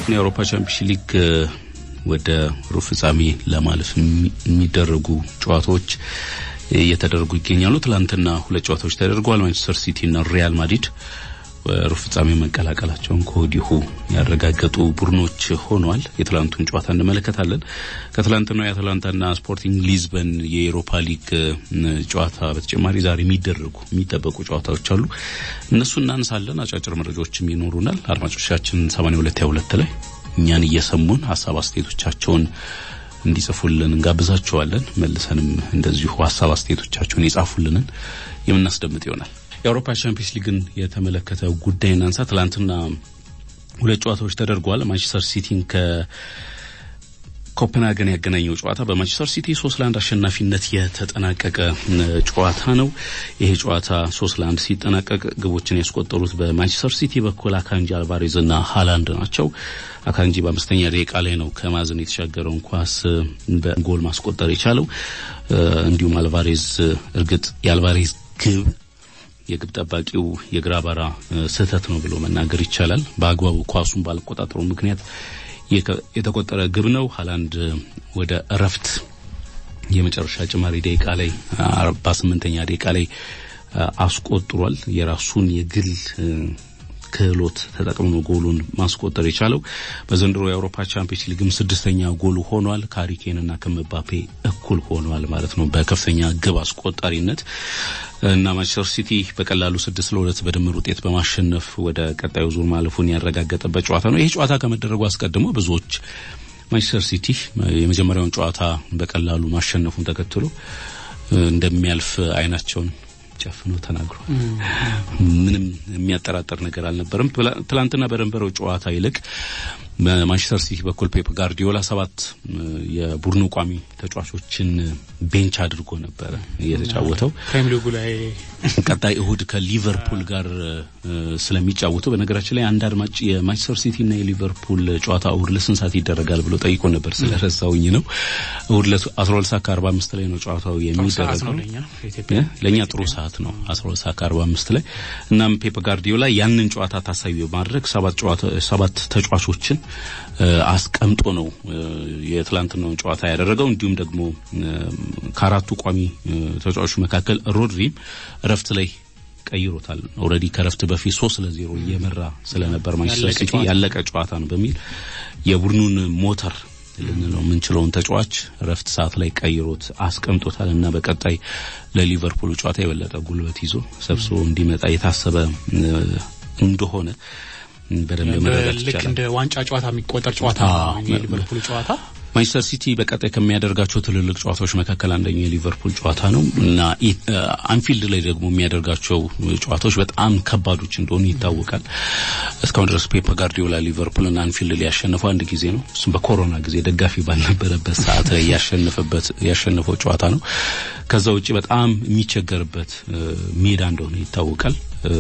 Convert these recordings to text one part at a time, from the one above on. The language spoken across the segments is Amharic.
የአውሮፓ ቻምፒዮንስ ሊግ ወደ ሩብ ፍጻሜ ለማለፍ የሚደረጉ ጨዋታዎች እየተደረጉ ይገኛሉ። ትላንትና ሁለት ጨዋታዎች ተደርገዋል። ማንቸስተር ሲቲ እና ሪያል ማድሪድ ሩብ ፍጻሜ መቀላቀላቸውን ከወዲሁ ያረጋገጡ ቡድኖች ሆነዋል። የትላንቱን ጨዋታ እንመለከታለን። ከትላንትናው የአትላንታና ስፖርቲንግ ሊዝበን የኤሮፓ ሊግ ጨዋታ በተጨማሪ ዛሬ የሚደረጉ የሚጠበቁ ጨዋታዎች አሉ። እነሱ እናንሳለን። አጫጭር መረጃዎችም ይኖሩናል። አድማጮቻችን 8222 ላይ እኛን እየሰሙን ሀሳብ አስተያየቶቻቸውን እንዲጽፉልን እንጋብዛቸዋለን። መልሰንም እንደዚሁ ሀሳብ አስተያየቶቻቸውን የጻፉልንን የምናስደምጥ ይሆናል። የአውሮፓ ቻምፒየንስ ሊግን የተመለከተ ጉዳይ እናንሳ። ትላንትና ሁለት ጨዋታዎች ተደርገዋል። ማንቸስተር ሲቲን ከኮፐንሃገን ያገናኘው ጨዋታ በማንቸስተር ሲቲ ሶስት ለአንድ አሸናፊነት የተጠናቀቀ ጨዋታ ነው። ይሄ ጨዋታ ሶስት ለአንድ ሲጠናቀቅ ግቦችን ያስቆጠሩት በማንቸስተር ሲቲ በኩል አካንጂ አልቫሬዝ እና ሃላንድ ናቸው። አካንጂ በአምስተኛ ደቂቃ ላይ ነው ከማዘን የተሻገረውን ኳስ በጎል ማስቆጠር የቻለው። እንዲሁም አልቫሬዝ እርግጥ የአልቫሬዝ ግብ የግብ ጠባቂው የግራ ባራ ስህተት ነው ብሎ መናገር ይቻላል። በአግባቡ ኳሱን ባለቆጣጠሩ ምክንያት የተቆጠረ ግብ ነው። ሃላንድ ወደ እረፍት የመጨረሻ ጭማሪ ደቂቃ ላይ አርባ ስምንተኛ ደቂቃ ላይ አስቆጥሯል። የራሱን የግል ክህሎት ተጠቅሞ ጎሉን ማስቆጠር የቻለው በዘንድሮ የአውሮፓ ቻምፒየንስ ሊግም ስድስተኛ ጎሉ ሆኗል። ከሃሪኬንና ከምባፔ እኩል ሆኗል ማለት ነው በከፍተኛ ግብ አስቆጣሪነት እና ማንቸስተር ሲቲ በቀላሉ ስድስት ለሁለት በድምር ውጤት በማሸነፍ ወደ ቀጣዩ ዙር ማለፉን ያረጋገጠበት ጨዋታ ነው። ይሄ ጨዋታ ከመደረጉ አስቀድሞ ብዙዎች ማንቸስተር ሲቲ የመጀመሪያውን ጨዋታ በቀላሉ ማሸነፉን ተከትሎ እንደሚያልፍ አይናቸውን ጨፍኖ ተናግሯል። ምንም የሚያጠራጥር ነገር አልነበረም። ትላንትና በነበረው ጨዋታ ይልቅ በማንቸስተር ሲቲ በኩል ፔፕ ጋርዲዮላ ሰባት የቡድኑ ቋሚ ተጫዋቾችን ቤንች አድርጎ ነበረ እየተጫወተው ፕሪሚየር ሊጉ ላይ ቀጣይ እሁድ ከሊቨርፑል ጋር ስለሚጫወቱ በነገራችን ላይ አንድ አድማጭ የማንቸስተር ሲቲ እና የሊቨርፑል ጨዋታ እሁድ ለስንት ሰዓት ይደረጋል ብሎ ጠይቆ ነበር። ስለረሳውኝ ነው። እሁድ ለአስራ ሁለት ሰዓት ከአርባ አምስት ላይ ነው ጨዋታው የሚደረገው። ለእኛ ጥሩ ሰዓት ነው አስራ ሁለት ሰዓት ከአርባ አምስት ላይ እናም ፔፕ ጋርዲዮላ ያንን ጨዋታ ታሳቢ በማድረግ ሰባት ተጫዋቾችን አስቀምጦ ነው የትላንትናውን ጨዋታ ያደረገው። እንዲሁም ደግሞ ከአራቱ ቋሚ ተጫዋቾች መካከል ሮድሪም እረፍት ላይ ቀይሮታል። ኦልሬዲ ከረፍት በፊት ሶስት ለዜሮ እየመራ ስለነበር ማንቸስተር ሲቲ ያለቀ ጨዋታ ነው በሚል የቡድኑን ሞተር ልንለው የምንችለውን ተጫዋች ረፍት ሰዓት ላይ ቀይሮት አስቀምጦታል እና በቀጣይ ለሊቨርፑል ጨዋታ የበለጠ ጉልበት ይዞ ሰብስቦ እንዲመጣ የታሰበ እንደሆነ በደንብ መረዳት ልክ እንደ ዋንጫ ጨዋታ የሚቆጠር ጨዋታ የሊቨርፑል ጨዋታ ማንቸስተር ሲቲ በቀጣይ ከሚያደርጋቸው ትልልቅ ጨዋታዎች መካከል አንደኛው የሊቨርፑል ጨዋታ ነው እና አንፊልድ ላይ ደግሞ የሚያደርጋቸው ጨዋታዎች በጣም ከባዶች እንደሆኑ ይታወቃል። እስካሁን ድረስ ፔፕ ጋርዲዮላ ሊቨርፑልን አንፊልድ ላይ ያሸነፈው አንድ ጊዜ ነው። እሱም በኮሮና ጊዜ ደጋፊ ባልነበረበት ሰዓት ላይ ያሸነፈበት ያሸነፈው ጨዋታ ነው። ከዛ ውጪ በጣም የሚቸገርበት ሜዳ እንደሆነ ይታወቃል።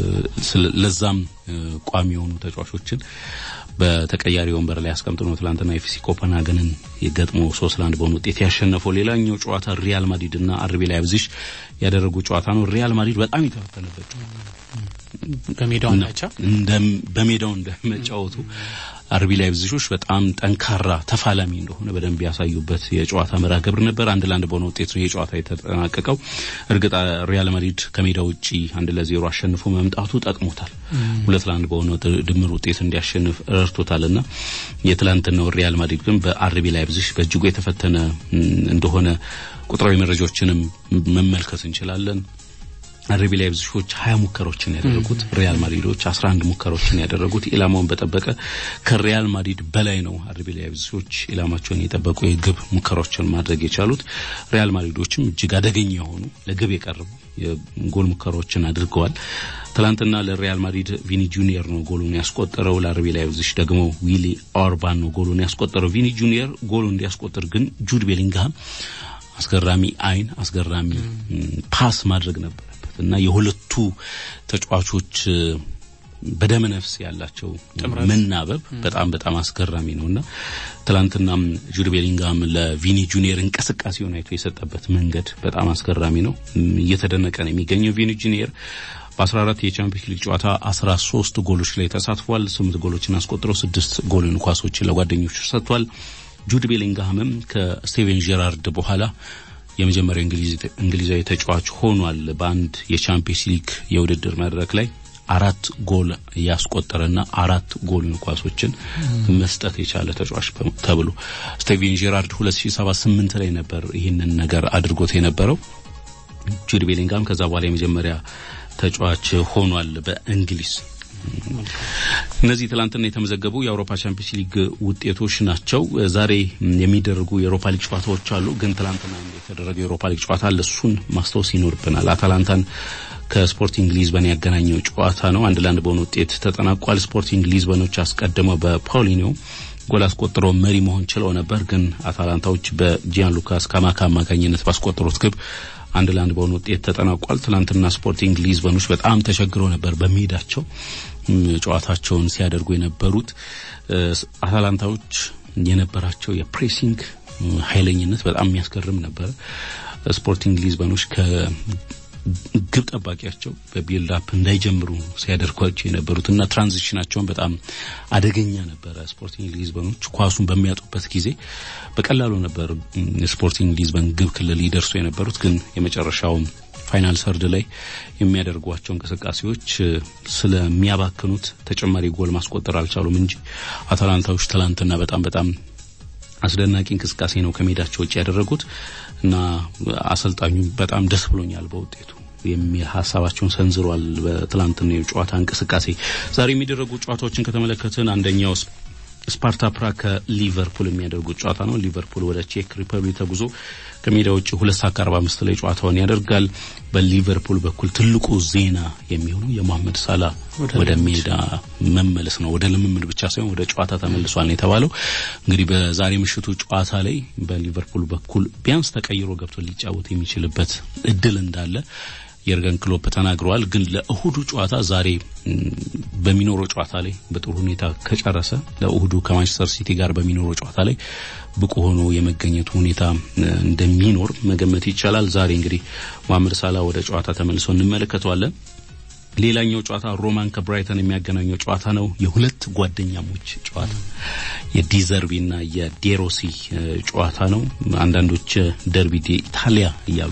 ለዛም ቋሚ የሆኑ ተጫዋቾችን በተቀያሪ ወንበር ላይ አስቀምጦ ነው ትላንትና ኤፍሲ ኮፐንሃገንን የገጥሞ ሶስት ለአንድ በሆነ ውጤት ያሸነፈው። ሌላኛው ጨዋታ ሪያል ማድሪድ እና አርቢ ላይፕዚግ ያደረጉ ጨዋታ ነው። ሪያል ማድሪድ በጣም የተፈተነበት በሜዳው ናቻ በሜዳው እንደመጫወቱ አርቢ ላይፕዚጎች በጣም ጠንካራ ተፋላሚ እንደሆነ በደንብ ያሳዩበት የጨዋታ መርሃ ግብር ነበር። አንድ ለአንድ በሆነ ውጤት ነው የጨዋታ የተጠናቀቀው። እርግጥ ሪያል ማድሪድ ከሜዳ ውጪ አንድ ለዜሮ አሸንፎ መምጣቱ ጠቅሞታል። ሁለት ለአንድ በሆነ ድምር ውጤት እንዲያሸንፍ ረድቶታልና የትላንትናው ሪያል ማድሪድ ግን በአርቢ ላይፕዚግ በእጅጉ የተፈተነ እንደሆነ ቁጥራዊ መረጃዎችንም መመልከት እንችላለን። አርቢ ላይፕዚጎች ሀያ ሙከራዎችን ያደረጉት ሪያል ማድሪዶች አስራ አንድ ሙከራዎችን ያደረጉት ኢላማውን በጠበቀ ከሪያል ማድሪድ በላይ ነው። አርቢ ላይፕዚጎች ኢላማቸውን የጠበቁ የግብ ሙከራዎችን ማድረግ የቻሉት ሪያል ማድሪዶችም እጅግ አደገኛ የሆኑ ለግብ የቀረቡ የጎል ሙከራዎችን አድርገዋል። ትላንትና ለሪያል ማድሪድ ቪኒ ጁኒየር ነው ጎሉን ያስቆጠረው። ለአርቢ ላይፕዚግ ደግሞ ዊሊ ኦርባን ነው ጎሉን ያስቆጠረው። ቪኒ ጁኒየር ጎሉን እንዲያስቆጥር ግን ጁድ ቤሊንግሃም አስገራሚ አይን አስገራሚ ፓስ ማድረግ ነበረበት እና የሁለቱ ተጫዋቾች በደመ ነፍስ ያላቸው መናበብ በጣም በጣም አስገራሚ ነውና ትላንትናም ጁድ ቤሊንግሃም ለቪኒ ጁኒየር እንቅስቃሴውን አይቶ የሰጠበት መንገድ በጣም አስገራሚ ነው። እየተደነቀ ነው የሚገኘው ቪኒ ጁኒየር በ14 የቻምፒየንስ ሊግ ጨዋታ 13 ጎሎች ላይ ተሳትፏል። ስምንት ጎሎችን አስቆጥሮ ስድስት ጎልን ኳሶችን ለጓደኞቹ ሰጥቷል። ጁድ ቤሊንግሃምም ከስቴቨን ጄራርድ በኋላ የመጀመሪያው እንግሊዛዊ ተጫዋች ሆኗል። በአንድ የቻምፒየንስ ሊግ የውድድር መድረክ ላይ አራት ጎል ያስቆጠረና አራት ጎልን ኳሶችን መስጠት የቻለ ተጫዋች ተብሎ ስቴቨን ጄራርድ 2007 ላይ ነበር ይህንን ነገር አድርጎት የነበረው። ጁድ ቤሊንግሃም ከዛ በኋላ የመጀመሪያ ተጫዋች ሆኗል በእንግሊዝ። እነዚህ ትላንትና የተመዘገቡ የአውሮፓ ቻምፒየንስ ሊግ ውጤቶች ናቸው። ዛሬ የሚደረጉ የአውሮፓ ሊግ ጨዋታዎች አሉ። ግን ትላንትና የተደረገው የአውሮፓ ሊግ ጨዋታ አለ። እሱን ማስታወስ ይኖርብናል። አታላንታን ከስፖርቲንግ ሊዝበን ያገናኘው ጨዋታ ነው። አንድ ለአንድ በሆነ ውጤት ተጠናቋል። ስፖርቲንግ ሊዝበኖች አስቀድመው በፓውሊኒዮ ጎል አስቆጥረው መሪ መሆን ችለው ነበር። ግን አታላንታዎች በጂያን ሉካስ ካማካ አማካኝነት ባስቆጠሩት ግብ አንድ ለአንድ በሆነ ውጤት ተጠናቋል። ትናንትና ስፖርቲንግ ሊዝበኖች በጣም ተቸግረው ነበር በሜዳቸው ጨዋታቸውን ሲያደርጉ የነበሩት። አታላንታዎች የነበራቸው የፕሬሲንግ ኃይለኝነት በጣም የሚያስገርም ነበር። ስፖርቲንግ ሊዝበኖች ከግብ ጠባቂያቸው በቢልድ አፕ እንዳይጀምሩ ሲያደርጓቸው የነበሩትና ትራንዚሽናቸውን በጣም አደገኛ ነበረ። ስፖርቲንግ ሊዝበኖች ኳሱን በሚያጡበት ጊዜ በቀላሉ ነበር ስፖርቲንግ ሊዝበን ግብ ክልል ይደርሱ የነበሩት። ግን የመጨረሻው ፋይናል ሰርድ ላይ የሚያደርጓቸው እንቅስቃሴዎች ስለሚያባክኑት ተጨማሪ ጎል ማስቆጠር አልቻሉም እንጂ አታላንታዎች ትላንትና በጣም በጣም አስደናቂ እንቅስቃሴ ነው ከሜዳቸው ውጭ ያደረጉት እና አሰልጣኙ በጣም ደስ ብሎኛል በውጤቱ የሚል ሀሳባቸውን ሰንዝሯል። በትላንትና የጨዋታ እንቅስቃሴ ዛሬ የሚደረጉ ጨዋታዎችን ከተመለከትን አንደኛው ስፓርታ ፕራግ ከሊቨርፑል የሚያደርጉት ጨዋታ ነው። ሊቨርፑል ወደ ቼክ ሪፐብሊክ ተጉዞ ከሜዳ ውጭ ሁለት ሰዓት ከአርባ አምስት ላይ ጨዋታውን ያደርጋል። በሊቨርፑል በኩል ትልቁ ዜና የሚሆነው የመሐመድ ሳላ ወደ ሜዳ መመለስ ነው። ወደ ልምምድ ብቻ ሳይሆን ወደ ጨዋታ ተመልሷል ነው የተባለው። እንግዲህ በዛሬ ምሽቱ ጨዋታ ላይ በሊቨርፑል በኩል ቢያንስ ተቀይሮ ገብቶ ሊጫወት የሚችልበት እድል እንዳለ የርገን ክሎፕ ተናግረዋል። ግን ለእሁዱ ጨዋታ ዛሬ በሚኖረው ጨዋታ ላይ በጥሩ ሁኔታ ከጨረሰ ለእሁዱ ከማንቸስተር ሲቲ ጋር በሚኖረው ጨዋታ ላይ ብቁ ሆኖ የመገኘቱ ሁኔታ እንደሚኖር መገመት ይቻላል። ዛሬ እንግዲህ መሐመድ ሳላ ወደ ጨዋታ ተመልሶ እንመለከተዋለን። ሌላኛው ጨዋታ ሮማን ከብራይተን የሚያገናኘው ጨዋታ ነው። የሁለት ጓደኛሞች ጨዋታ የዲዘርቢና የዴሮሲ ጨዋታ ነው። አንዳንዶች ደርቢ ዲ ኢታሊያ እያሉ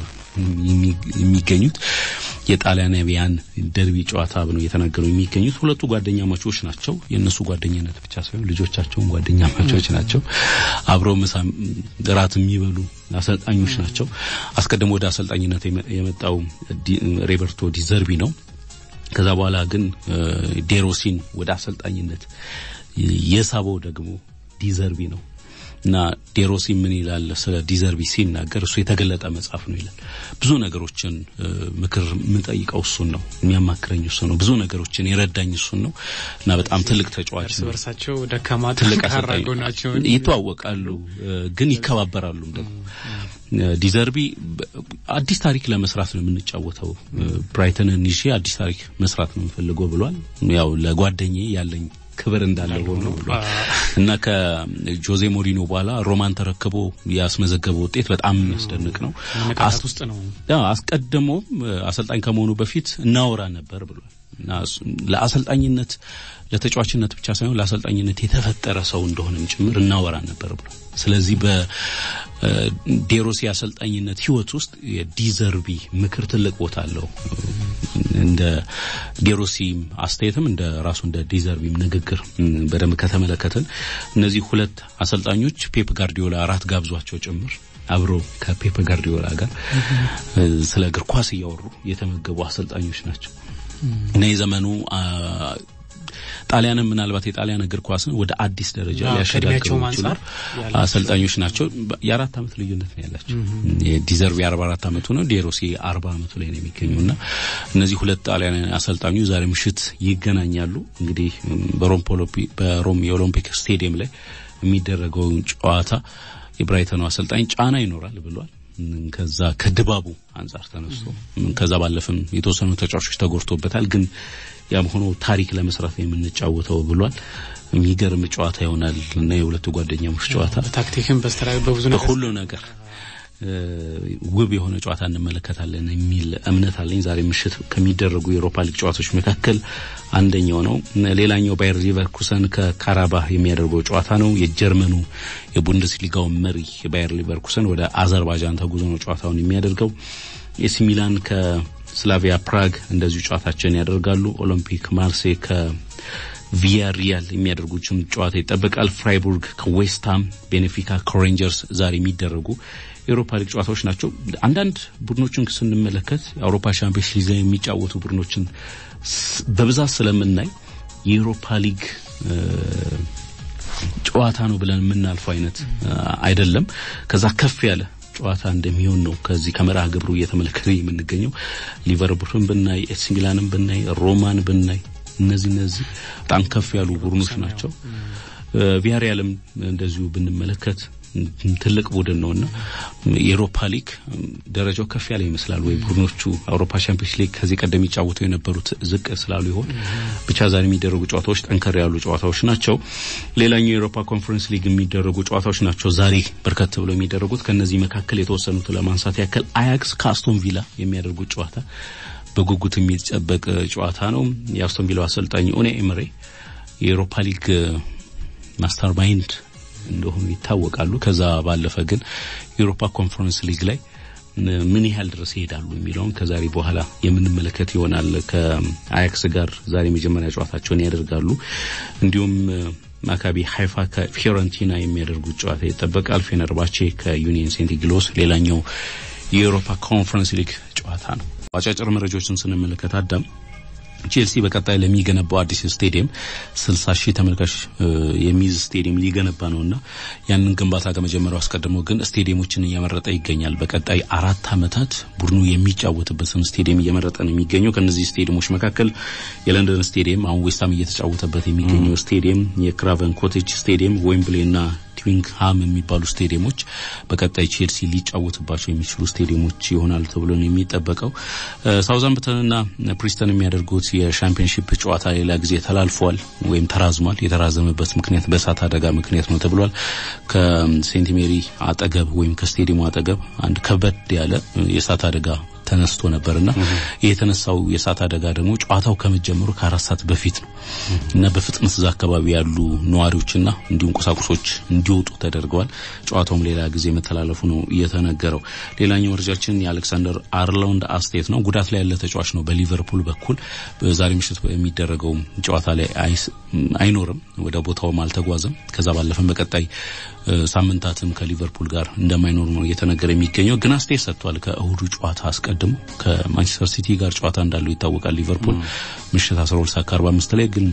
የሚገኙት የጣሊያናዊያን ደርቢ ጨዋታ ነው እየተናገሩ የሚገኙት። ሁለቱ ጓደኛ ማቾች ናቸው። የእነሱ ጓደኝነት ብቻ ሳይሆን ልጆቻቸውን ጓደኛ ማቾች ናቸው። አብረው ምሳ እራት የሚበሉ አሰልጣኞች ናቸው። አስቀድሞ ወደ አሰልጣኝነት የመጣው ሮቤርቶ ዲዘርቢ ነው። ከዛ በኋላ ግን ዴሮሲን ወደ አሰልጣኝነት የሳበው ደግሞ ዲዘርቢ ነው። እና ዴሮሲ ምን ይላል ስለ ዲዘርቢ ሲናገር እሱ የተገለጠ መጽሐፍ ነው ይላል። ብዙ ነገሮችን ምክር የምንጠይቀው እሱን ነው፣ የሚያማክረኝ እሱ ነው፣ ብዙ ነገሮችን የረዳኝ እሱን ነው እና በጣም ትልቅ ተጫዋች እርስ በርሳቸው ደካማ ትልቅ ጠንካራ አሰልጣኝ ጎናቸውን ይተዋወቃሉ፣ ግን ይከባበራሉ ደግሞ ዲዘርቢ አዲስ ታሪክ ለመስራት ነው የምንጫወተው። ብራይተንን ይዤ አዲስ ታሪክ መስራት ነው የምፈልገው ብሏል። ያው ለጓደኛዬ ያለኝ ክብር እንዳለ ሆኖ ብሏል እና ከጆዜ ሞሪኖ በኋላ ሮማን ተረክቦ ያስመዘገበው ውጤት በጣም የሚያስደንቅ ነው። መነቃቃት ውስጥ ነው። ያ አስቀድሞ አሰልጣኝ ከመሆኑ በፊት እናወራ ነበር ብሏል እና እሱ- ለአሰልጣኝነት ለተጫዋችነት ብቻ ሳይሆን ለአሰልጣኝነት የተፈጠረ ሰው እንደሆነም ጭምር እናወራ ነበር ብሏል። ስለዚህ በዴሮሲ አሰልጣኝነት ህይወት ውስጥ የዲዘርቢ ምክር ትልቅ ቦታ አለው። እንደ ዴሮሲ አስተያየትም እንደ ራሱ እንደ ዲዘርቢም ንግግር ም፣ በደንብ ከተመለከትን እነዚህ ሁለት አሰልጣኞች ፔፕ ጋርዲዮላ አራት ጋብዟቸው ጭምር አብረው ከፔፕ ጋርዲዮላ ጋር እ፣ ስለ እግር ኳስ እያወሩ የተመገቡ አሰልጣኞች ናቸው እና የዘመኑ አ፣ ጣሊያንም ምናልባት የጣሊያን እግር ኳስን ወደ አዲስ ደረጃ አዎ፣ ሊያሸጋግሩ ከእድሜያቸውም የሚችሉ አንጻር ያላቸው አሰልጣኞች ናቸው። የአራት ዓመት ልዩነት ነው ያላቸው። የዲዘርቢ አርባ አራት ዓመቱ ነው፣ ዴሮሲ አርባ ዓመቱ ላይ ነው የሚገኘው እና እነዚህ ሁለት ጣሊያን አሰልጣኞች ዛሬ ምሽት ይገናኛሉ። እንግዲህ በሮም ፖሎፒ በሮም የኦሎምፒክ ስቴዲየም ላይ የሚደረገውን ጨዋታ የብራይተኑ አሰልጣኝ ጫና ይኖራል ብሏል። ከዛ ከድባቡ አንጻር ተነስቶ ከዛ ባለፍም የተወሰኑ ተጫዋቾች ተጎድቶበታል። ግን ያም ሆኖ ታሪክ ለመስራት ነው የምንጫወተው ብሏል። የሚገርም ጨዋታ ይሆናል እና የሁለቱ ጓደኛሞች ጨዋታ በታክቲክም በስተራዊ በብዙ ነገር በሁሉ ነገር ውብ የሆነ ጨዋታ እንመለከታለን የሚል እምነት አለኝ። ዛሬ ምሽት ከሚደረጉ የአውሮፓ ሊግ ጨዋታዎች መካከል አንደኛው ነው። ሌላኛው ባየር ሊቨርኩሰን ከካራባህ የሚያደርገው ጨዋታ ነው። የጀርመኑ የቡንደስሊጋው መሪ ባየር ሊቨርኩሰን ወደ አዘርባይጃን ተጉዞ ነው ጨዋታውን የሚያደርገው። ኤሲ ሚላን ከስላቪያ ፕራግ እንደዚሁ ጨዋታቸውን ያደርጋሉ። ኦሎምፒክ ማርሴይ ቪያሪያል የሚያደርጉትን ጨዋታ ይጠበቃል። ፍራይቡርግ ከዌስትሃም፣ ቤኔፊካ ከሬንጀርስ ዛሬ የሚደረጉ የአውሮፓ ሊግ ጨዋታዎች ናቸው። አንዳንድ ቡድኖችን ስንመለከት የአውሮፓ ሻምፒዮንስ ሊግ ላይ የሚጫወቱ ቡድኖችን በብዛት ስለምናይ የአውሮፓ ሊግ ጨዋታ ነው ብለን የምናልፈው አይነት አይደለም። ከዛ ከፍ ያለ ጨዋታ እንደሚሆን ነው ከዚህ ከመርሃ ግብሩ እየተመለከተ የምንገኘው። ሊቨርፑልን ብናይ፣ ኤሲ ሚላንን ብናይ፣ ሮማን ብናይ እነዚህ እነዚህ በጣም ከፍ ያሉ ቡድኖች ናቸው። ቪያሪያልም እንደዚሁ ብንመለከት ትልቅ ቡድን ነውና የአውሮፓ ሊግ ደረጃው ከፍ ያለ ይመስላል ወይ ቡድኖቹ አውሮፓ ቻምፒዮንስ ሊግ ከዚህ ቀደም የሚጫወቱ የነበሩት ዝቅ ስላሉ ይሆን? ብቻ ዛሬ የሚደረጉ ጨዋታዎች ጠንከር ያሉ ጨዋታዎች ናቸው። ሌላኛው የአውሮፓ ኮንፈረንስ ሊግ የሚደረጉ ጨዋታዎች ናቸው ዛሬ በርከት ብለው የሚደረጉት። ከነዚህ መካከል የተወሰኑት ለማንሳት ያክል አያክስ ከአስቶን ቪላ የሚያደርጉት ጨዋታ በጉጉት የሚጠበቅ ጨዋታ ነው። የአስቶን ቪላው አሰልጣኝ ኡናይ ኤምሬ የአውሮፓ ሊግ ማስተር ማይንድ እንደሆኑ ይታወቃሉ። ከዛ ባለፈ ግን የአውሮፓ ኮንፈረንስ ሊግ ላይ ምን ያህል ድረስ ይሄዳሉ የሚለውን ከዛሬ በኋላ የምንመለከት ይሆናል። ከአያክስ ጋር ዛሬ መጀመሪያ ጨዋታቸውን ያደርጋሉ። እንዲሁም ማካቢ ሀይፋ ከፊዮረንቲና የሚያደርጉት ጨዋታ ይጠበቃል። ፌነርባቼ ከዩኒየን ሴንት ግሎስ ሌላኛው የአውሮፓ ኮንፈረንስ ሊግ ጨዋታ ነው። አጫጭር መረጃዎችን ስንመለከት አዳም ቼልሲ በቀጣይ ለሚገነባው አዲስ ስቴዲየም 60 ሺህ ተመልካች የሚይዝ ስቴዲየም ሊገነባ ነውና ያንን ግንባታ ከመጀመሪያው አስቀድሞ ግን ስቴዲየሞችን እየመረጠ ይገኛል። በቀጣይ አራት ዓመታት ቡድኑ የሚጫወትበትን ስቴዲየም እየመረጠ ነው የሚገኘው። ከነዚህ ስቴዲየሞች መካከል የለንደን ስቴዲየም፣ አሁን ዌስታም እየተጫወተበት የሚገኘው ስቴዲየም፣ የክራቨን ኮቴጅ ስቴዲየም፣ ዌምብሌና ትዊንግሃም የሚባሉ ስቴዲየሞች በቀጣይ ቼልሲ ሊጫወትባቸው የሚችሉ ስቴዲየሞች ይሆናል ተብሎ ነው የሚጠበቀው። ሳውዛምፕተንና ፕሪስተን የሚያደርጉት የሻምፒዮንሺፕ ጨዋታ ሌላ ጊዜ ተላልፏል ወይም ተራዝሟል። የተራዘመበት ምክንያት በእሳት አደጋ ምክንያት ነው ተብሏል። ከሴንት ሜሪ አጠገብ ወይም ከስቴዲየሙ አጠገብ አንድ ከበድ ያለ የእሳት አደጋ ተነስቶ ነበርና ይህ የተነሳው የእሳት አደጋ ደግሞ ጨዋታው ከመጀመሩ ከአራት ሰዓት በፊት ነው እና በፍጥነት እዛ አካባቢ ያሉ ነዋሪዎችና እንዲሁም ቁሳቁሶች እንዲወጡ ተደርገዋል። ጨዋታውም ሌላ ጊዜ መተላለፉ ነው እየተነገረው። ሌላኛው መረጃችን የአሌክሳንደር አርሎንድ አስቴት ነው። ጉዳት ላይ ያለ ተጫዋች ነው። በሊቨርፑል በኩል ዛሬ ምሽት የሚደረገው ጨዋታ ላይ አይኖርም፣ ወደ ቦታውም አልተጓዘም። ከዛ ባለፈም በቀጣይ ሳምንታትም ከሊቨርፑል ጋር እንደማይኖር ነው እየተነገረ የሚገኘው። ግን አስቴት ሰጥቷል። ከእሁዱ ጨዋታ አስቀድሞ ከማንቸስተር ሲቲ ጋር ጨዋታ እንዳለው ይታወቃል። ሊቨርፑል ምሽት 12 ሰዓት ከ45 ላይ ግን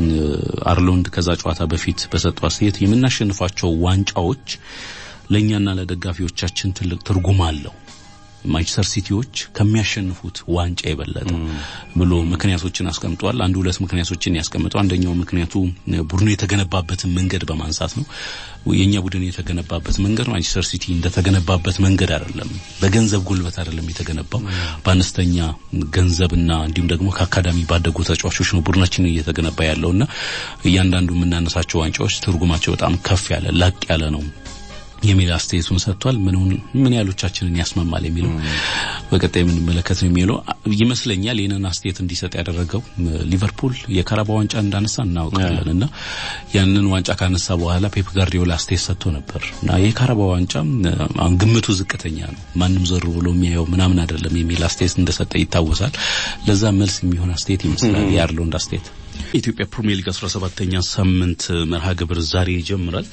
አርሎንድ ከዛ ጨዋታ በፊት በሰጠው አስተያየት የምናሸንፋቸው ዋንጫዎች ለእኛና ለደጋፊዎቻችን ትልቅ ትርጉም አለው ማንቸስተር ሲቲዎች ከሚያሸንፉት ዋንጫ የበለጠ ብሎ ምክንያቶችን አስቀምጧል። አንድ ሁለት ምክንያቶችን ያስቀምጠው አንደኛው ምክንያቱ ቡድኑ የተገነባበትን መንገድ በማንሳት ነው። የኛ ቡድን የተገነባበት መንገድ ማንቸስተር ሲቲ እንደተገነባበት መንገድ አይደለም። በገንዘብ ጉልበት አይደለም የተገነባው በአነስተኛ ገንዘብና እንዲሁም ደግሞ ከአካዳሚ ባደጉ ተጫዋቾች ነው ቡድናችን እየተገነባ ያለውና እያንዳንዱ የምናነሳቸው ዋንጫዎች ትርጉማቸው በጣም ከፍ ያለ ላቅ ያለ ነው የሚል አስተያየቱን ሰጥቷል። ምን ምን ያህሎቻችንን ያስማማል የሚለው በቀጣይ የምንመለከት ነው የሚለው ይመስለኛል። ይህንን አስተያየት እንዲሰጥ ያደረገው ሊቨርፑል የካራባ ዋንጫ እንዳነሳ እናውቃለን እና ያንን ዋንጫ ካነሳ በኋላ ፔፕ ጋርዲዮላ አስተያየት ሰጥቶ ነበር እና የካራባ ዋንጫ አሁን ግምቱ ዝቅተኛ ነው፣ ማንም ዞር ብሎ የሚያየው ምናምን አይደለም የሚል አስተያየት እንደሰጠ ይታወሳል። ለዛ መልስ የሚሆን አስተያየት ይመስላል የአርሎንድ አስተያየት። የኢትዮጵያ ፕሪሚየር ሊግ 17ኛ ሳምንት መርሃ ግብር ዛሬ ይጀምራል።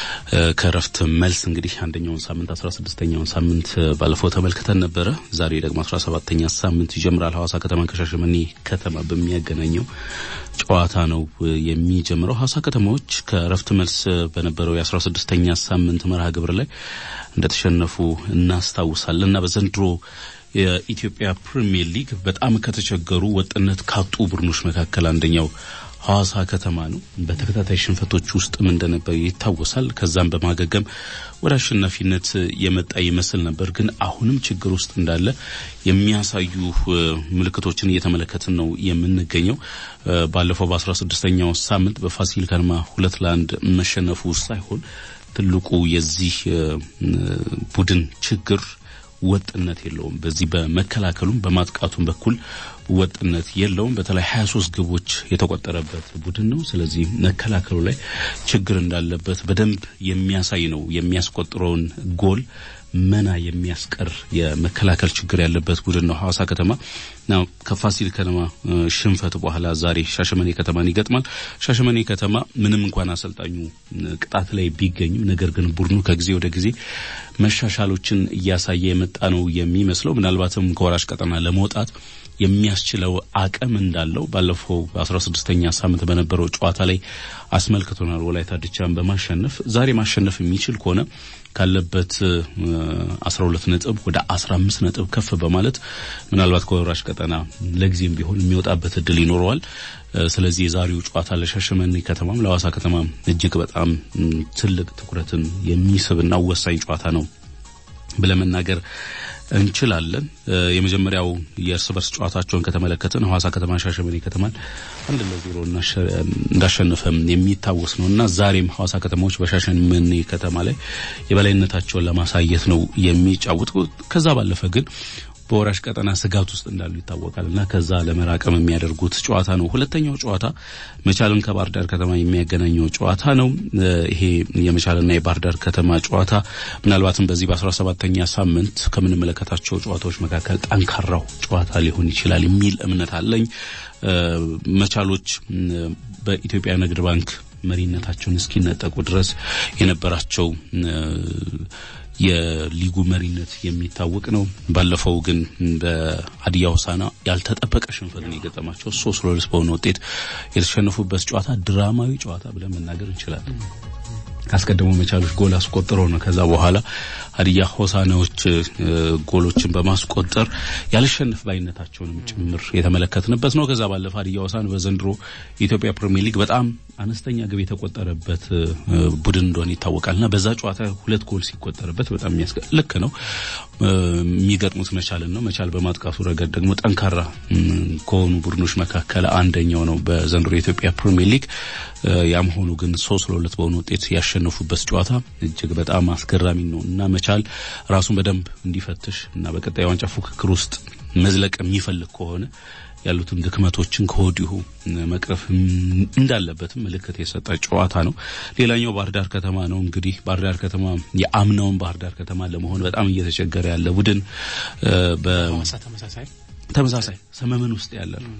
ከረፍት መልስ እንግዲህ አንደኛውን ሳምንት 16ኛውን ሳምንት ባለፈው ተመልክተን ነበረ። ዛሬ ደግሞ 17ኛ ሳምንት ይጀምራል። ሐዋሳ ከተማ ከሻሸመኔ ከተማ በሚያገናኘው ጨዋታ ነው የሚጀምረው። ሐዋሳ ከተማዎች ከረፍት መልስ በነበረው የ16ኛ ሳምንት መርሃ ግብር ላይ እንደተሸነፉ እናስታውሳለን እና በዘንድሮ የኢትዮጵያ ፕሪሚየር ሊግ በጣም ከተቸገሩ ወጥነት ካጡ ቡድኖች መካከል አንደኛው ሐዋሳ ከተማ ነው። በተከታታይ ሽንፈቶች ውስጥም እንደነበር ይታወሳል። ከዛም በማገገም ወደ አሸናፊነት የመጣ ይመስል ነበር። ግን አሁንም ችግር ውስጥ እንዳለ የሚያሳዩ ምልክቶችን እየተመለከትን ነው የምንገኘው። ባለፈው በአስራ ስድስተኛው ሳምንት በፋሲል ከነማ ሁለት ለአንድ መሸነፉ ሳይሆን ትልቁ የዚህ ቡድን ችግር ወጥነት የለውም። በዚህ በመከላከሉም በማጥቃቱም በኩል ወጥነት የለውም። በተለይ 23 ግቦች የተቆጠረበት ቡድን ነው። ስለዚህ መከላከሉ ላይ ችግር እንዳለበት በደንብ የሚያሳይ ነው። የሚያስቆጥረውን ጎል መና የሚያስቀር የመከላከል ችግር ያለበት ቡድን ነው ሐዋሳ ከተማ ነው። ከፋሲል ከነማ ሽንፈት በኋላ ዛሬ ሻሸመኔ ከተማን ይገጥማል። ሻሸመኔ ከተማ ምንም እንኳን አሰልጣኙ ቅጣት ላይ ቢገኙም ነገር ግን ቡድኑ ከጊዜ ወደ ጊዜ መሻሻሎችን እያሳየ የመጣ ነው የሚመስለው ምናልባትም ከወራሽ ቀጠና ለመውጣት የሚያስችለው አቅም እንዳለው ባለፈው በአስራ ስድስተኛ ሳምንት በነበረው ጨዋታ ላይ አስመልክቶናል። ወላይታ ድቻን በማሸነፍ ዛሬ ማሸነፍ የሚችል ከሆነ ካለበት አስራ ሁለት ነጥብ ወደ አስራ አምስት ነጥብ ከፍ በማለት ምናልባት ከወራሽ ቀጠና ለጊዜም ቢሆን የሚወጣበት እድል ይኖረዋል። ስለዚህ የዛሬው ጨዋታ ለሻሸመኔ ከተማም ለሐዋሳ ከተማም እጅግ በጣም ትልቅ ትኩረትን የሚስብና ወሳኝ ጨዋታ ነው ብለን መናገር እንችላለን። የመጀመሪያው የእርስ በርስ ጨዋታቸውን ከተመለከትን ሐዋሳ ከተማ ሻሸመኔ ከተማን አንድ ለዜሮ እንዳሸነፈ የሚታወስ ነው እና ዛሬም ሐዋሳ ከተማዎች በሻሸመኔ ከተማ ላይ የበላይነታቸውን ለማሳየት ነው የሚጫወቱ። ከዛ ባለፈ ግን በወራሽ ቀጠና ስጋት ውስጥ እንዳሉ ይታወቃል እና ከዛ ለመራቀም የሚያደርጉት ጨዋታ ነው። ሁለተኛው ጨዋታ መቻልን ከባህር ዳር ከተማ የሚያገናኘው ጨዋታ ነው። ይሄ የመቻልና የባህር ዳር ከተማ ጨዋታ ምናልባትም በዚህ በአስራ ሰባተኛ ሳምንት ከምንመለከታቸው ጨዋታዎች መካከል ጠንካራው ጨዋታ ሊሆን ይችላል የሚል እምነት አለኝ። መቻሎች በኢትዮጵያ ንግድ ባንክ መሪነታቸውን እስኪነጠቁ ድረስ የነበራቸው የሊጉ መሪነት የሚታወቅ ነው። ባለፈው ግን በሀዲያ ሆሳዕና ያልተጠበቀ ሽንፈትን የገጠማቸው ሶስት ለሁለት በሆነ ውጤት የተሸነፉበት ጨዋታ ድራማዊ ጨዋታ ብለን መናገር እንችላለን። አስቀድሞ መቻሎች ጎል አስቆጥረው ነው ከዛ በኋላ ሀዲያ ሆሳዕናዎች ጎሎችን በማስቆጠር ያልሸነፍ ባይነታቸውንም ጭምር የተመለከትንበት ነው። ከዛ ባለፈ ሀዲያ ሆሳዕና በዘንድሮ የኢትዮጵያ ፕሪሚየር ሊግ በጣም አነስተኛ ግብ የተቆጠረበት ቡድን እንደሆነ ይታወቃልና በዛ ጨዋታ ሁለት ጎል ሲቆጠርበት በጣም የሚያስገ ልክ ነው የሚገጥሙት መቻልን ነው። መቻል በማጥቃቱ ረገድ ደግሞ ጠንካራ ከሆኑ ቡድኖች መካከል አንደኛው ነው በዘንድሮ የኢትዮጵያ ፕሪሚየር ሊግ። ያም ሆኑ ግን ሶስት ለሁለት በሆነ ውጤት ያሸነፉበት ጨዋታ እጅግ በጣም አስገራሚ ነው እና መቻል ራሱን በደንብ እንዲፈትሽ እና በቀጣይ ዋንጫ ፉክክር ውስጥ መዝለቅ የሚፈልግ ከሆነ ያሉትን ድክመቶችን ከወዲሁ መቅረፍ እንዳለበትም ምልክት የሰጠ ጨዋታ ነው። ሌላኛው ባህር ዳር ከተማ ነው። እንግዲህ ባህር ዳር ከተማ የአምናውን ባህር ዳር ከተማ ለመሆን በጣም እየተቸገረ ያለ ቡድን ተመሳሳይ ተመሳሳይ ሰመመን ውስጥ ያለ ነው።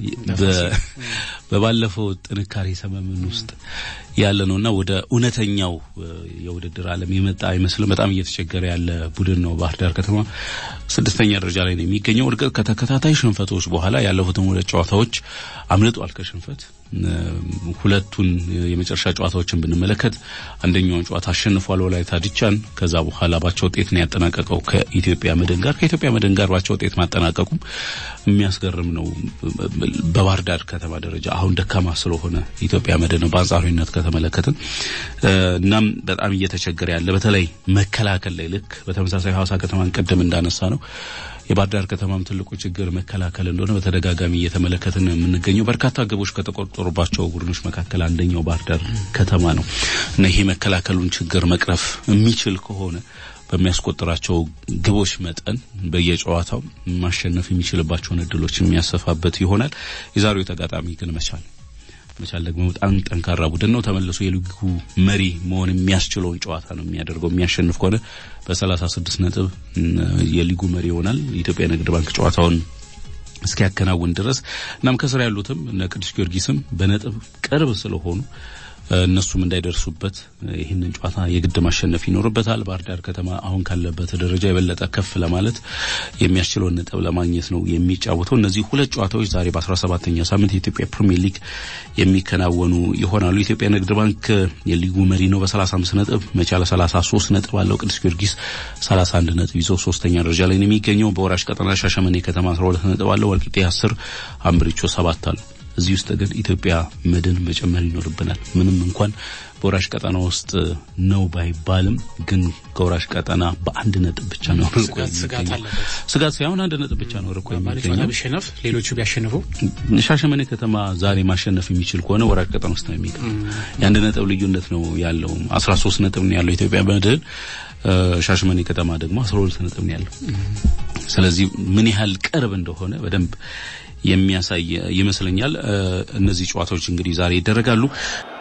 በባለፈው ጥንካሬ ሰመመን ውስጥ ያለ ነው እና ወደ እውነተኛው የውድድር ዓለም የመጣ አይመስልም። በጣም እየተቸገረ ያለ ቡድን ነው። ባህር ዳር ከተማ ስድስተኛ ደረጃ ላይ ነው የሚገኘው። እርግጥ ከተከታታይ ሽንፈቶች በኋላ ያለፉትን ሁለት ጨዋታዎች አምልጧል ከሽንፈት ሁለቱን የመጨረሻ ጨዋታዎችን ብንመለከት አንደኛውን ጨዋታ አሸንፏል ወላይታ ድቻን። ከዛ በኋላ ባቻ ውጤት ነው ያጠናቀቀው ከኢትዮጵያ መድን ጋር። ከኢትዮጵያ መድን ጋር ባቻ ውጤት ማጠናቀቁም የሚያስገርም ነው። በባህር ዳር ከተማ ደረጃ አሁን ደካማ ስለሆነ ኢትዮጵያ መድን ነው በአንጻራዊነት ከተመለከትን። እናም በጣም እየተቸገረ ያለ በተለይ መከላከል ላይ ልክ በተመሳሳይ ሐዋሳ ከተማን ቀደም እንዳነሳ ነው የባህር ዳር ከተማም ትልቁ ችግር መከላከል እንደሆነ በተደጋጋሚ እየተመለከትን ነው የምንገኘው። በርካታ ግቦች ከተቆጠሩባቸው ቡድኖች መካከል አንደኛው ባህር ዳር ከተማ ነው እና ይሄ መከላከሉን ችግር መቅረፍ የሚችል ከሆነ በሚያስቆጥራቸው ግቦች መጠን በየጨዋታው ማሸነፍ የሚችልባቸውን እድሎች የሚያሰፋበት ይሆናል። የዛሬው ተጋጣሚ ግን መቻል መቻል ደግሞ በጣም ጠንካራ ቡድን ነው። ተመልሶ የሊጉ መሪ መሆን የሚያስችለውን ጨዋታ ነው የሚያደርገው። የሚያሸንፍ ከሆነ በሰላሳ ስድስት ነጥብ የሊጉ መሪ ይሆናል። የኢትዮጵያ ንግድ ባንክ ጨዋታውን እስኪያከናውን ድረስ እናም ከስር ያሉትም እነ ቅዱስ ጊዮርጊስም በነጥብ ቅርብ ስለሆኑ እነሱም እንዳይደርሱበት ይህንን ጨዋታ የግድ ማሸነፍ ይኖርበታል። ባህር ዳር ከተማ አሁን ካለበት ደረጃ የበለጠ ከፍ ለማለት የሚያስችለውን ነጥብ ለማግኘት ነው የሚጫወተው። እነዚህ ሁለት ጨዋታዎች ዛሬ በአስራ ሰባተኛ ሳምንት የኢትዮጵያ ፕሪሚየር ሊግ የሚከናወኑ ይሆናሉ። የኢትዮጵያ ንግድ ባንክ የሊጉ መሪ ነው በሰላሳ አምስት ነጥብ፣ መቻል ሰላሳ ሶስት ነጥብ አለው። ቅዱስ ጊዮርጊስ ሰላሳ አንድ ነጥብ ይዞ ሶስተኛ ደረጃ ላይ ነው የሚገኘው። በወራሽ ቀጠና ሻሸመኔ ከተማ አስራ ሁለት ነጥብ አለው። ወልቂጤ አስር፣ አምብሪቾ ሰባት አለው። እዚህ ውስጥ ግን ኢትዮጵያ መድን መጨመር ይኖርብናል። ምንም እንኳን በወራሽ ቀጠና ውስጥ ነው ባይባልም ግን ከወራሽ ቀጠና በአንድ ነጥብ ብቻ ነው ርቆ ስጋት አለበት። ስጋት ሳይሆን አንድ ነጥብ ብቻ ነው ርቆ ማለት ጨዋታ የሚገኘው። ቢሸነፍ ሌሎቹ ቢያሸንፉ ሻሸመኔ ከተማ ዛሬ ማሸነፍ የሚችል ከሆነ ወራጅ ቀጠና ውስጥ ነው የሚገኝ። የአንድ ነጥብ ልዩነት ነው ያለው። 13 ነጥብ ነው ያለው ኢትዮጵያ መድን። ሻሸመኔ ከተማ ደግሞ 12 ነጥብ ነው ያለው። ስለዚህ ምን ያህል ቅርብ እንደሆነ በደንብ የሚያሳይ ይመስለኛል። እነዚህ ጨዋታዎች እንግዲህ ዛሬ ይደረጋሉ።